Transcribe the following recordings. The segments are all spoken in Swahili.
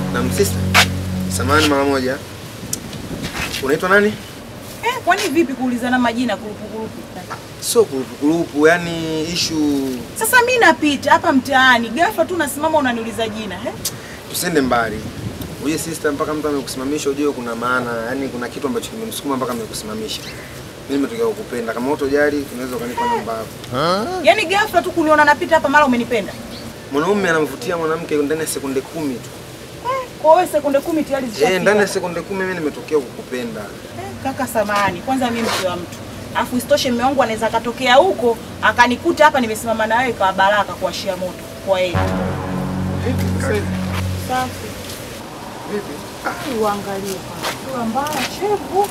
Na msista. Samahani mara moja. Unaitwa nani? Eh, kwani vipi kuulizana majina kurupu kurupu? Sio kurupu, yani issue Sasa mi napita hapa mtaani, ghafla tu nasimama unaniuliza jina. Eh? tusende mbali. Uje sister, mpaka mtu amekusimamisha ujue kuna maana, yani kuna kitu ambacho kimemsukuma mpaka amekusimamisha. Mimi nimetokea kukupenda. Kama utojali, unaweza ukanipa namba yako. Yaani ghafla tu kuniona napita hapa mara umenipenda. Mwanaume anamvutia mwanamke ndani ya sekunde kumi tu. Eh, kwa wewe sekunde kumi tayari zishafika. Eh, ndani ya sekunde kumi mimi nimetokea kukupenda. Eh, kaka samani, kwanza mimi mke wa mtu. Afu isitoshe mume wangu anaweza akatokea huko akanikuta hapa nimesimama na wewe kwa baraka kuashia moto. Kwa hiyo Vipi sasa hivi? safi. Vipi? Uangalie kwa mbaya chevu.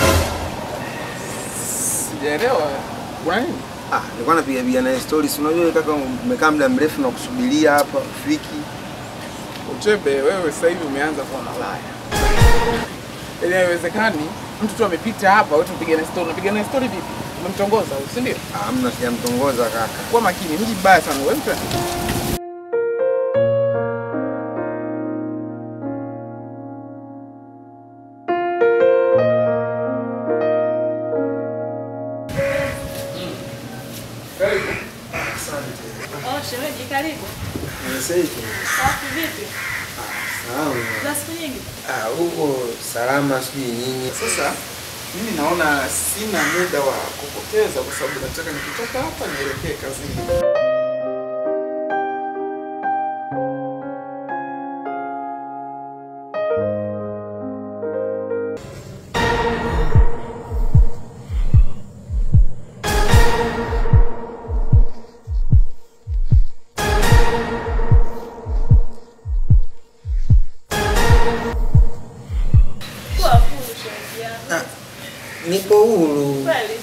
Sijaelewa. Kuna nini? Ah, nilikuwa napiga piga naye stories. Unajua wewe kaka umekaa muda mrefu na kusubiria hapa ufiki. Uchebe, wewe sasa hivi umeanza kuwa malaya. Yaani haiwezekani mtu tu amepita hapa, wewe tumpige na story. Unapiga na story vipi? Umemtongoza huyu, si ndio? Ah, Hamna sijamtongoza kaka. Kuwa makini, mji mbaya sana wewe mtu. Karibu. Asante. Oh, shemeji karibu. Nimesaidi. Safi vipi? Sawa. Za siku nyingi? Ah, huko salama sijui nyinyi. Sasa mimi naona sina muda wa kupoteza kwa sababu nataka nikitoka hapa nielekee kazini. Kuwa huru shemeji yangu. Ah, nipo huru. Kweli?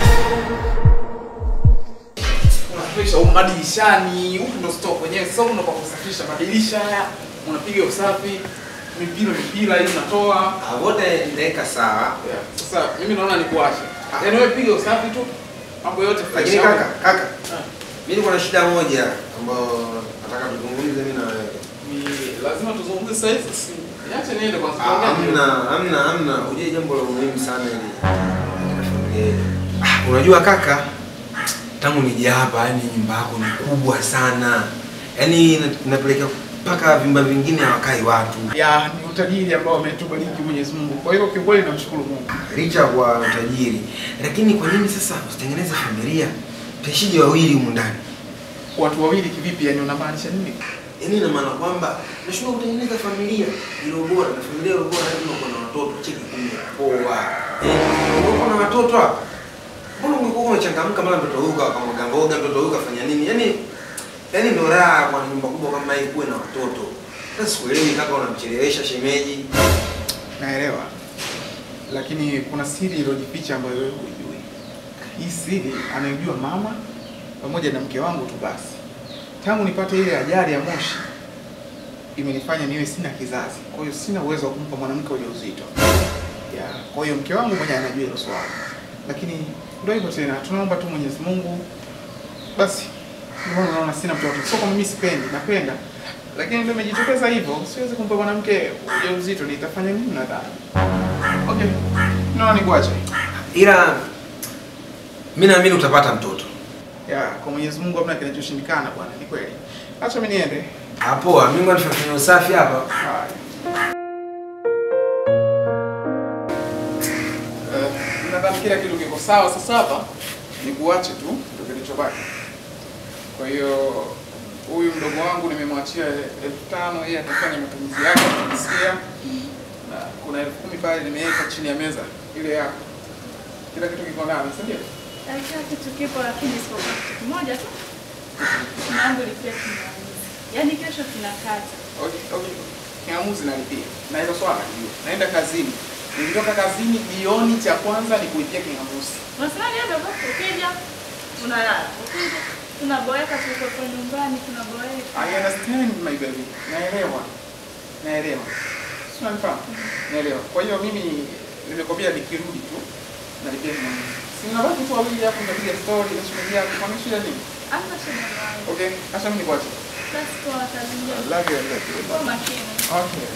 Unasafisha huko madirishani, huku ndo store kwenyewe. Sasa huku ndo kwa kusafisha madirisha haya, unapiga usafi, mipira mipira hii unatoa. Ah, wote ndaweka sawa. Yeah. Sasa mimi naona nikuache. Yaani wewe piga usafi tu, mambo yote Lakini fresh. kaka, kaka. Ah. Mimi niko na shida moja ambayo nataka tuzungumze mimi na wewe. Ni lazima tuzungumze sasa hivi. si- Niache niende kwa Ah, sababu Hamna, hamna, hamna. Ujue jambo la muhimu sana hili. katika familia yetu. Ah, Unajua kaka, tangu nije hapa yani nyumba yako ni kubwa sana. Yaani ina- inapelekea mpaka vyumba vingine hawakai watu. ya ni utajiri ambao ametubariki Mwenyezi Mungu. Kwa hiyo kiukweli namshukuru Mungu. Licha kwa utajiri. Lakini kwa nini sasa usitengeneze familia? Tuishije wawili humu ndani? Watu wawili kivipi? Yani unamaanisha nini? Yaani ina maana kwamba nashindwa kutengeneza familia iliyo bora na familia iliyo bora lazima kuwa na watoto cheki kumi poa. Eh, uko na watoto hapa. Mbona ungekuwa umechangamka mara mtoto huyu akamwaga mboga, mtoto huyu kafanya nini? Yaani yaani ndo raha kwa nyumba kubwa kama hii kuwe na watoto. Sasa sikuelewi kaka unamchelewesha shemeji. Naelewa, lakini kuna siri iliyojificha ambayo wewe hujui. Hii siri anayojua mama pamoja na mke wangu tu basi. Tangu nipate ile ajali ya moshi imenifanya niwe sina kizazi, kwa hiyo sina uwezo wa kumpa mwanamke ujauzito. Ya, kwa hiyo mke wangu mwenyewe anajua hilo swala, lakini ndio hivyo tena, tunaomba tu Mwenyezi Mungu basi. Ndio maana naona sina mtoto, sio kama mimi sipendi, napenda, lakini ndio imejitokeza hivyo. Siwezi kumpa mwanamke ujauzito, nitafanya nini nadhani? Okay, naona nikuache. Ila mimi naamini utapata mtoto. Ya, kwa Mwenyezi Mungu hamna kinachoshindikana bwana, ni kweli. Acha mimi niende. Hapo mimi ngoja nifanye usafi hapa. Haya. Eh, nadhani kila kitu kiko sawa sasa hapa. Ni kuache tu ndio kilichobaki. Kwa hiyo huyu mdogo wangu nimemwachia elfu tano yeye atafanya matumizi yake akisikia. Na kuna elfu kumi pale nimeweka chini ya meza ile yako. Kila kitu kiko ndani, si ndio? Eh, Kila kitu kipo lakini isipokuwa kitu kimoja tu. Mambo lipia kinauza. Yaani kesho tunakata. Okay, okay. Kiamuzi nalipia. Na hilo swala ndio. Naenda kazini. Nikitoka kazini jioni cha kwanza ni kuipia kingamuzi. Unasema ni hivyo basi ukija unalala. Ukija tunaboeka tuko kwa nyumbani tunaboeka. I understand my baby. Naelewa. Naelewa. Si unanifahamu? Naelewa. Kwa hiyo mimi nimekwambia nikirudi tu nalipia kingamuzi. Si mnabaki tu wawili hapo mnapiga story na shemeji yako. Kwa nini shida nini? Hamna shida wangu. Okay, acha mimi nikuache. Basi kwa kazi njema. Love you, I love you. Kwa makini. Okay.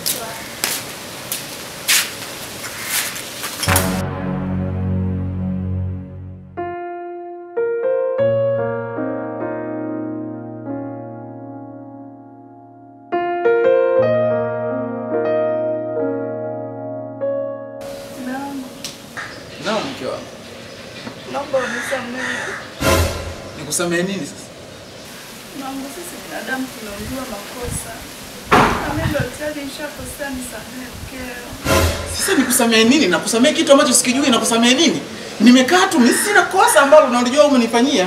Naam, Naam, mke wangu. naomba unisamehe. Nikusamehe nini sasa? Mungu, sisi binadamu tunaujua makosa. Na mimi ndo tayari nishakosea, nisamehe mkeo. Sasa nikusamehe nini? Nakusamehe kitu ambacho sikijui nakusamehe nini? Nimekaa tu, mimi sina kosa ambalo unalijua umenifanyia.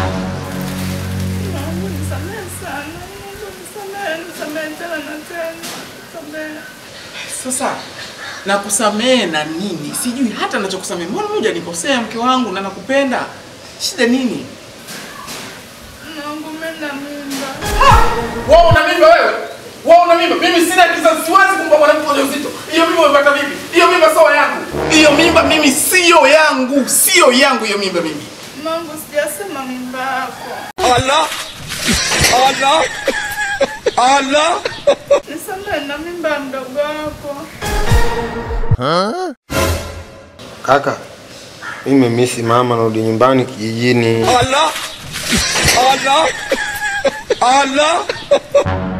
Mungu, nisamehe sana. Mungu, nisamehe, nisamehe tena na tena. Nisamehe. Sasa nakusamehe na nini? Sijui hata nachokusamehe. Mbona moja nikosea mke wangu na nakupenda? Shida nini? Mungu, mimi na mimba. Wewe una mimba wewe? Wewe una mimba? Mimi sina kizazi, siwezi kumpa mwanamke ujauzito. Hiyo mimba umepata vipi? Hiyo mimba sio yangu. Hiyo mimba mimi sio yangu, sio yangu hiyo mimba mimi. Mungu, sijasema mimba yako. Allah Allah Allah Nisamehe na mimba ya mdogo wako. Kaka, mimi nimemisi mama, narudi nyumbani kijijini. Allah Allah Allah